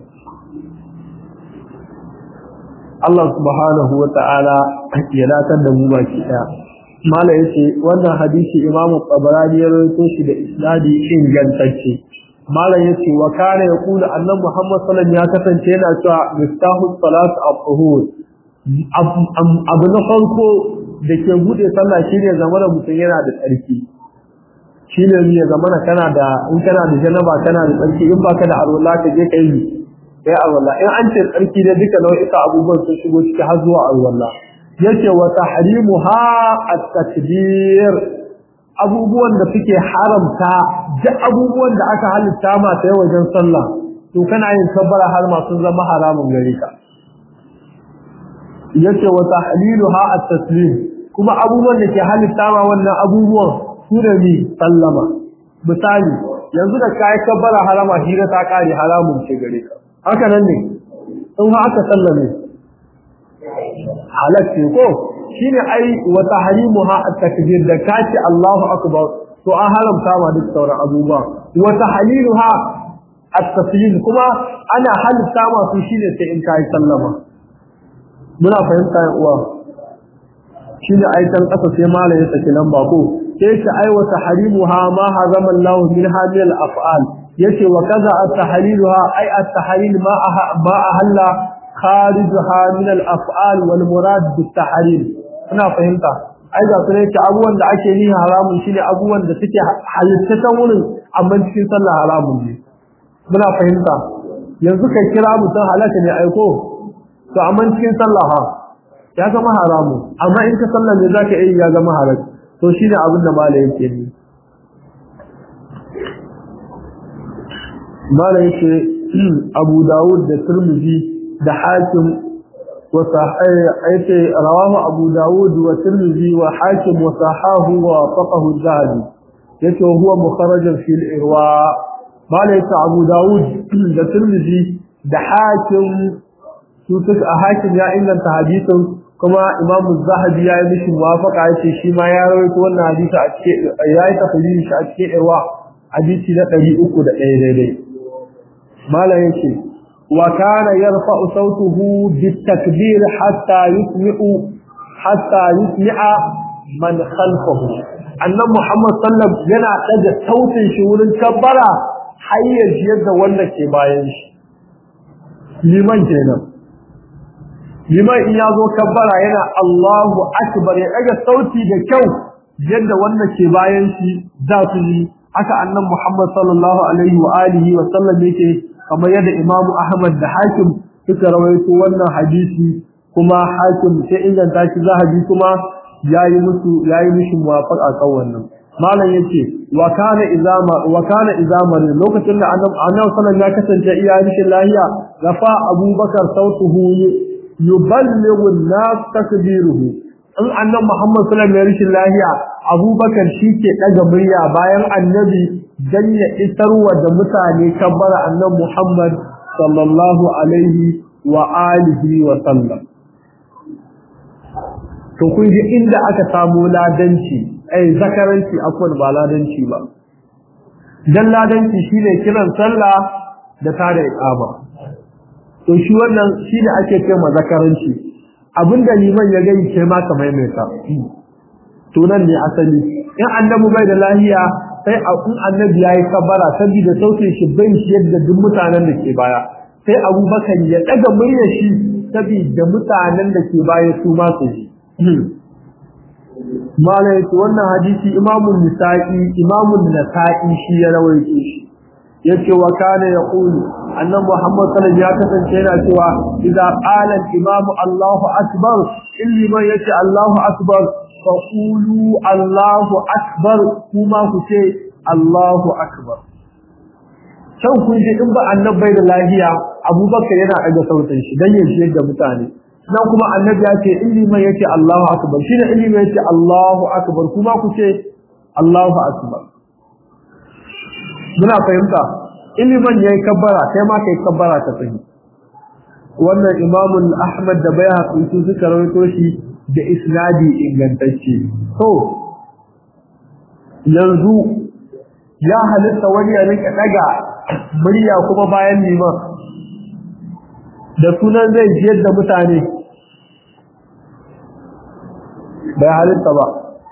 Allah subhanahu wa ta'ala ya datar da mu baki daya mala yace wannan hadisi Imam Tabarani ya rawaito shi da isnadi ingantacce mala yace wa kana yaqulu annabi Muhammad sallallahu alaihi wasallam ya kasance yana cewa mistahu salat al-tuhur abu na farko da ke bude sallah shine zamanin mutum yana da tsarki shine ne ya zamana kana da in kana da janaba kana da tsarki in baka da alwala ka je kai sai alwala in an ce tsarki da duka nau'ika abubuwan sun shigo ciki har zuwa alwala yace wa tahrimuha at-takbir abubuwan da suke haramta duk abubuwan da aka halitta ma sai wajen sallah to kana yin kabbara har ma sun zama haramun gare ka yace wa tahliluha at-taslim kuma abubuwan da ke halitta ma wannan abubuwan su da ni sallama misali yanzu da kai kabbara harama hira ta kare haramun ce gare ka haka nan ne in ha aka sallame halacce ko shine ai wa tahrimuha at-takbir da kace Allahu akbar to an haramta ma duk sauran abubuwa wa tahliluha at-taslim kuma ana halitta ma su shine sai in kai sallama muna fahimta ya uwa shine ai tan kasa sai malai ya saki lamba ko sai ta ai wa tahrimuha ma harama Allah min hadhihi al-af'al yace wa kaza at-tahliluha ai at-tahlil ma ma ahalla kharijaha min al-af'al wal murad bit-tahlil ina fahimta ai ga kuma yake abubuwan da ake yi haramun shine abubuwan da suke halittatan wurin amma cikin sallah haramun ne muna fahimta yanzu kai kira mutum halaka ne aiko to amma cikin sallah ha ya zama haramu amma in ka sallah ne zaka yi ya zama halal to shine abin da malai yake ni malai yake Abu Dawud da Tirmidhi da Hakim wa sahih rawahu Abu Dawud wa Tirmidhi wa Hakim wa sahahu wa faqahu az-Zahabi yace huwa mukharraj fi al-irwa malai yake Abu Dawud da Tirmidhi da Hakim su suka a hakim ya inganta hadisin kuma imamu zahabi ya yi mishi muwafaka ya ce shi ma ya rawaito wannan hadisi a cikin ya yi tafsirin shi a cikin irwa hadisi na ɗari uku da ɗaya daidai malam yake wa kana yarfa'u sautuhu bitakbir hatta yusmi'u hatta yusmi'a man khalfahu annan muhammad sallam yana ɗaga sautin shi wurin kabbara har ya yadda wanda ke bayan shi liman kenan liman in ya zo kabbara yana Allahu akbar ya daga sauti da kyau yadda wanda ke bayan shi za su yi haka annan Muhammad sallallahu alaihi wa alihi wa sallam yake kamar yadda Imam Ahmad da Hakim suka rawaito wannan hadisi kuma Hakim sai inganta shi zahabi kuma yayi musu yayi mishi muwafaqa kan wannan malam yace wa kana izama wa kana izama lokacin da annabi sallallahu ya kasance iya rishin lahiya gafa Abubakar sautuhu yuballighu an-nas takbiruhu in annabi Muhammad sallallahu alaihi wasallam lahiya Abubakar ke daga murya bayan annabi dan ya isarwa da mutane kabbara annabi Muhammad sallallahu alaihi wa alihi wa sallam to kun ji inda aka samu ladanci ai zakaranci akwai ba ladanci ba dan ladanci shine kiran sallah da tada iqama to shi wannan shi ne ake ce ma zakaranci abinda liman ya gani ce ma ka maimaita to nan ne asali in annabi bai da lahiya sai in annabi yayi kabara saboda sautin shi bai shi yadda duk mutanen da ke baya sai abubakar ya daga muryar shi saboda mutanen da ke baya su ma su ji malai wannan hadisi imamun nisa'i imamun nasa'i shi ya rawaito shi yace wa kana yaqulu annabi Muhammad sallallahu ya kasance yana cewa idza qala al-imamu Allahu akbar illi man yace Allahu akbar fa qulu Allahu akbar kuma ku ce Allahu akbar can kun ji in ba annabi da lahiya Abubakar yana daga sautin shi dan yace da mutane nan kuma annabi ya ce illi man yace Allahu akbar shine illi man yace Allahu akbar kuma ku ce Allahu akbar muna fahimta iliman yayi kabbara sai ma kai kabbara ta sahi wannan imamun ahmad da bayhaqi su suka rawaito shi da isnadi ingantacce to yanzu ya halitta wani ya rika daga murya kuma bayan liman da sunan zai jiyar da mutane bai halitta ba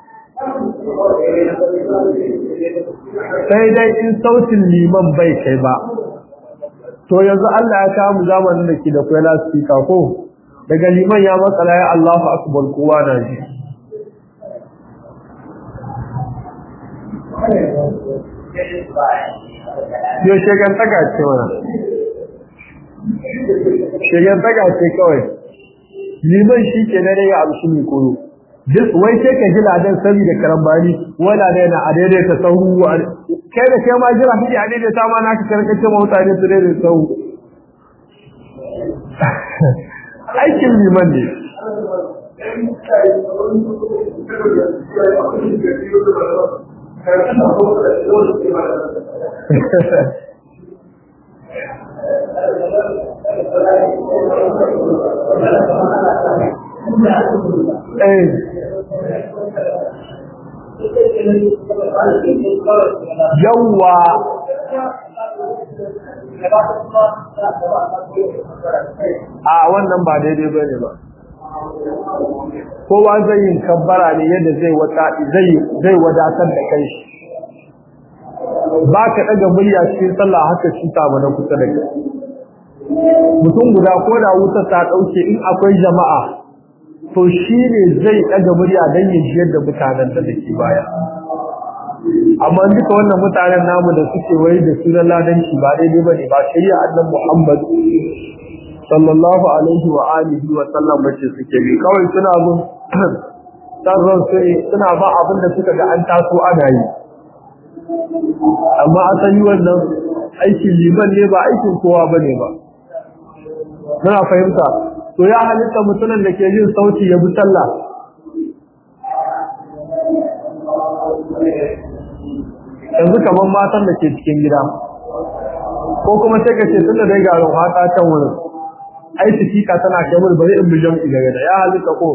sai dai in sautin liman bai kai ba to yanzu Allah ya kawo mu zamanin da ke da kwai lasfika ko daga liman ya matsala ya Allahu akbar kowa na ji yo shegan taga ce mana shegan taga ce kawai liman shi ke na ya abu shi mai koyo duk wai sai ka ji ladan saboda karambani wala da yana a daidaita sahu kai da kai ma jira kike a daidaita ma naka karkace ma mutane su daidaita sahu aikin liman ne Eh. yawwa a wannan ba daidai ba ne ba kowa zai yin kabbara ne yadda zai wata zai zai wadatar da kai shi ba ka daga murya cikin sallah haka shi ta mana kusa da kai mutum guda ko da wuta ta dauke in akwai jama'a to shi ne zai daga murya dan yin jiyar da mutanen da ke baya amma duka wannan mutanen namu da suke wai da sunan ladanci ba daidai bane ba shari'a annabi Muhammad sallallahu alaihi wa alihi wa sallam bace suke bi kawai suna bin sarran su ne suna ba abin da suka ga an taso ana yi amma asali wannan aikin liman ne ba aikin kowa bane ba muna fahimta to ya halitta mutumin da ke yin sauti ya bi sallah yanzu kamar matan da ke cikin gida ko kuma sai ka ce tun da dai garin hata can wurin ai tikika tana kai mun bari in bijan daga da ya halika ko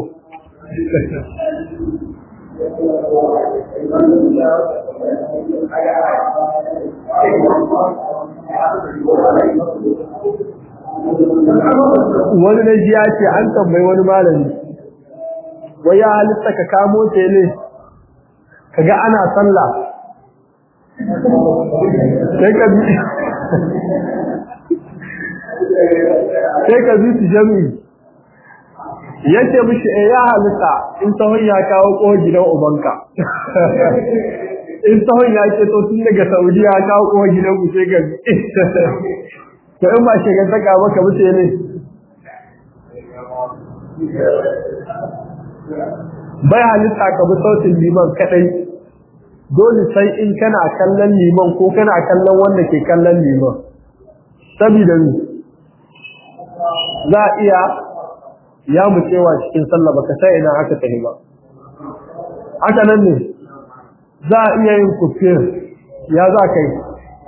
wani na ji ya ce an tambayi wani malami wai ya halitta ka kamo tele ka ga ana sallah sai ka bi sai ka bi su jami'i yace mishi eh ya halitta in sahun ya kawo ko gidan ubanka in sahun ya ce to tun daga Saudiya ya kawo ko gidan ku sai ga to in ba shi ga saka maka mutu ne bai halitta ka bi sautin liman kadai dole sai in kana kallon liman ko kana kallon wanda ke kallon liman saboda ni za a iya ya mu cewa cikin sallah baka sai ina aka tafi ba haka nan ne za a iya yin kufir ya za ka yi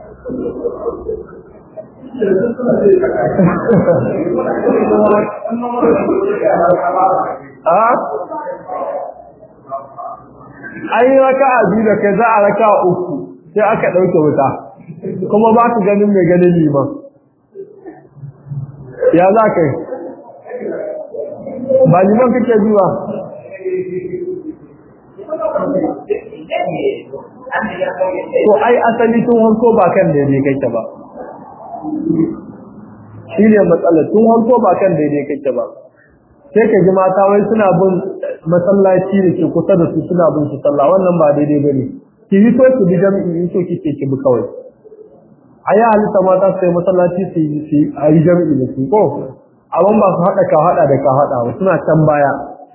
a an yi raka a biyu da kai za a raka uku sai aka ɗauke wuta kuma ba ka ganin mai ganin liman ya za ka yi ba liman kake biwa to ai asali tun hanko ba kan daidai kake ba shi ne matsalar tun hanko ba kan daidai kake ba sai ka ji mata wai suna bin masallaci da ke kusa da su suna bin su sallah wannan ba daidai ba ne ki yi so ki bi jami'i in so kike ki bi kawai a yi halitta mata su yi masallaci su yi a yi jami'i da su ko abin ba su haɗa ka haɗa da ka haɗa ba suna can baya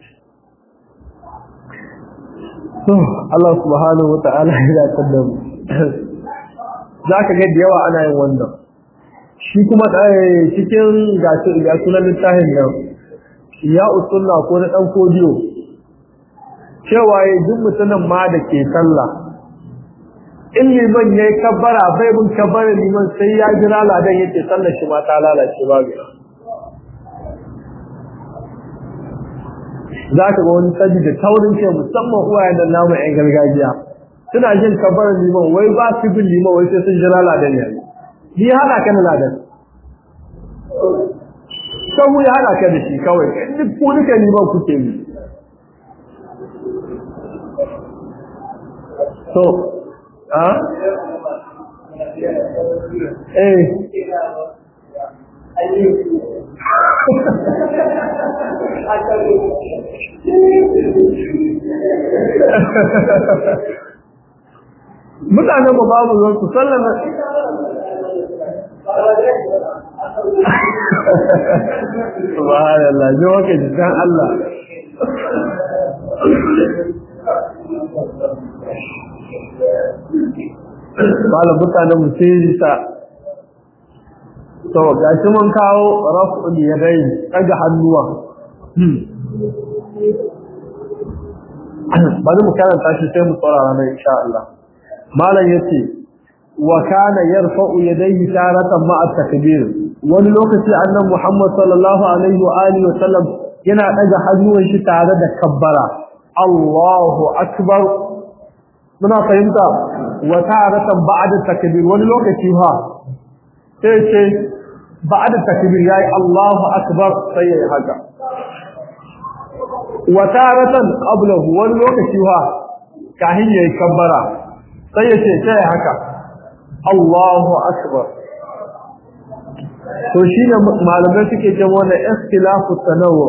to Allah subhanahu wa ta'ala ya da mu za ka ga da yawa ana yin wannan shi kuma cikin gashi ga sunan littafin nan ya usunna ko na dan kodiyo cewa ya duk mutumin ma da ke sallah in liman yayi kabbara bai bin kabbara liman sai ya jira ladan yake sallar shi ma ta lalace babu za ka ga wani sabi da taurin ce musamman uwayen da namu yan gargajiya suna jin kabbara liman wai ba su bin liman wai sai sun jira ladan yayi ni hana kan ladan sahu ya hada ka da shi kawai duk ku duka ni ba kuke yi so a eh mutanen ba babu zan su sallama subhanallah ji waka jikan Allah malam mutanen mu sai yi sa to gashi mun kawo raf'ul yadayn daga hannuwa bari mu karanta shi sai mu saurara mai insha Allah malam yace wa kana yarfa'u yadayhi taratan ma'a takbir wani lokaci annabi Muhammad sallallahu alaihi wa alihi wa sallam yana daga hannuwan shi tare da kabbara Allahu akbar muna fahimta wa taratan ba'da takbir wani lokaci ha sai ce ba'da takbir yayi Allahu akbar sai yayi haka wa taratan qablahu wani lokaci ha kahin yayi kabbara sai ya ce sai haka Allahu akbar to shine malamai suke cewa wannan ikhtilafu tanawwu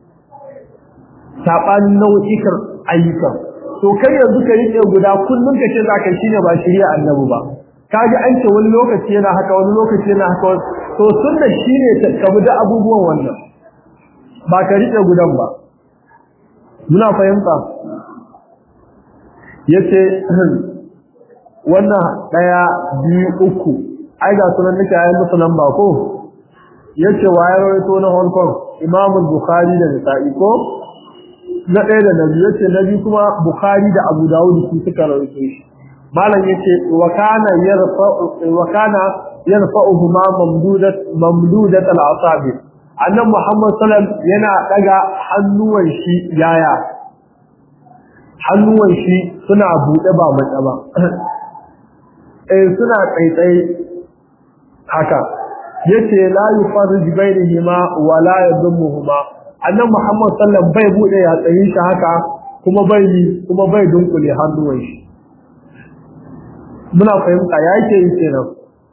sabanin nau'ikan ayyuka to kai yanzu ka rike guda kullun kace zaka shine ba shari'a annabi ba kaji an ce wani lokaci yana haka wani lokaci yana haka to sunna shine ka bi da abubuwan wannan ba ka rike gudan ba muna fahimta yace wannan daya biyu uku ai ga sunan nake ayi musu lamba ko yace waye rawaito na Hong Kong Imam Bukhari da Nasa'i ko na ɗaya da nabi yace nabi kuma Bukhari da Abu Dawud su suka rawaito shi malam yace wa kana yarfa wa kana yarfa'uhuma mamdudat mamdudat al-asabi annan Muhammad sallam yana daga hannuwan shi yaya hannuwan shi suna bude ba matsa ba eh suna tsaitsaye haka yace la yufarrij bainahuma wa la yadhmuhuma annan Muhammad sallam bai bude ya tsayin shi haka kuma bai kuma bai dunkule hannuwan shi muna fahimta yake yi kenan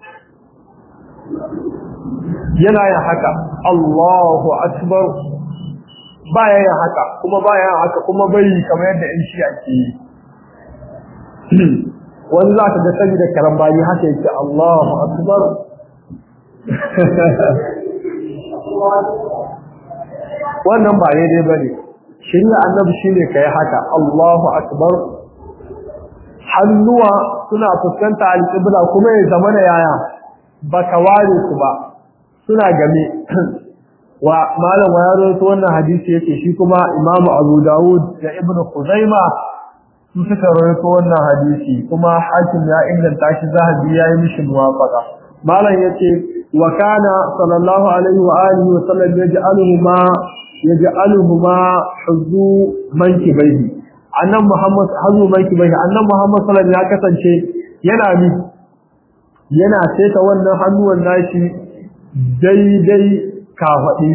yana yin haka Allahu akbar baya yin haka kuma baya yin haka kuma bai kamar yadda in shi ake yi wani za ka ga sani da karambani haka yake Allahu akbar wannan ba daidai bane shirya annabi shine kai haka Allahu akbar hannuwa suna fuskanta alƙibla kuma ya zama da yaya baka ware su ba suna game wa malam wa ya rawaito wannan hadisi yake shi kuma Imam Abu Dawud da Ibn Khuzaima su suka rawaito wannan hadisi kuma hakim ya inganta shi zahabi ya yi mishi muwafaqa malam yace wa kana sallallahu alaihi wa alihi wa sallam yaj'aluhuma yaj'aluhuma huzu mankibaihi annan Muhammad hazu mankibaihi annan Muhammad sallallahu alaihi ya kasance yana mi yana seta wannan hannuwan nashi daidai kafaɗi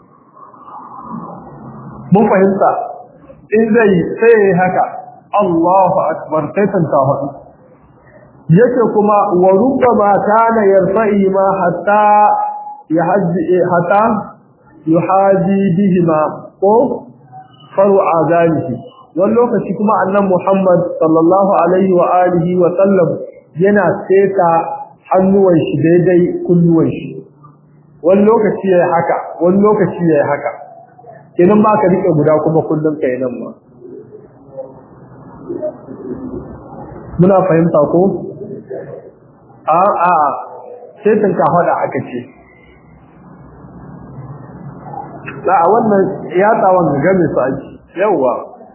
mun fahimta in zai sai haka Allahu akbar sai san kafaɗi yake kuma wa rubbama kana yarfa'i ma hatta yahji hatta yuhaji bihima ko faru azanihi wani lokaci kuma annan Muhammad sallallahu alaihi wa alihi wa sallam yana seta hannuwan shi daidai kunnuwan shi wani lokaci yayi haka wani lokaci yayi haka kenan ba ka rike guda kuma kullun kai nan ma muna fahimta ko a a sai tun ka hada aka ce la wannan ya tsawon game su aji yawa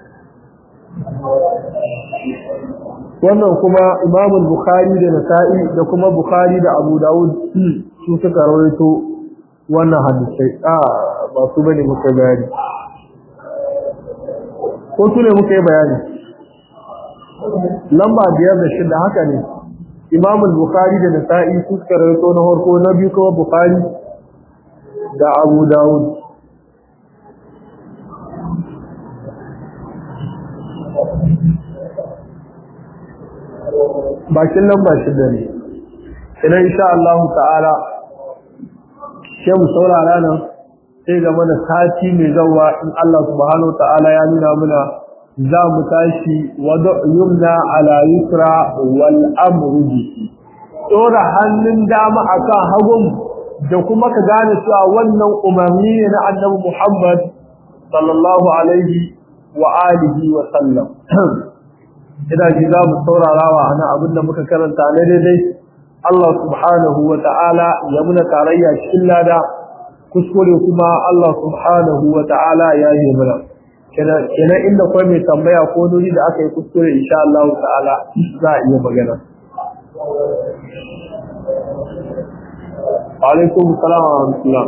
wannan kuma Imam Bukhari da Nasa'i da kuma Bukhari da Abu Dawud su suka rawaito wannan hadisai a ba su bane muka bayani ko su ne muka yi bayani lamba biyar da shida haka ne Imam Bukhari da Nasa'i su suka rawaito na farko na biyu kuma Bukhari da Abu Dawud bakin lamba shida ne idan insha Allah ta'ala sai mu saurara nan sai game da sati mai zawa in Allah subhanahu ta'ala ya nuna muna za mu tashi wada yumna ala yusra wal amru bihi dora hannun dama akan hagun da kuma ka gane cewa wannan umarni ne na Annabi Muhammad sallallahu alaihi wa alihi wa sallam ina ji za mu saurara wa ana abin da muka karanta ne daidai Allah subhanahu wa ta'ala ya muna tarayya cikin lada kuskure kuma Allah subhanahu wa ta'ala ya yi muna kenan inda kwai mai tambaya ko nuri da aka yi kuskure insha Allah ta'ala za a iya magana alaikum salam wa rahmatullah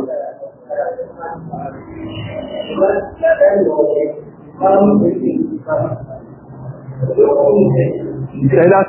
sai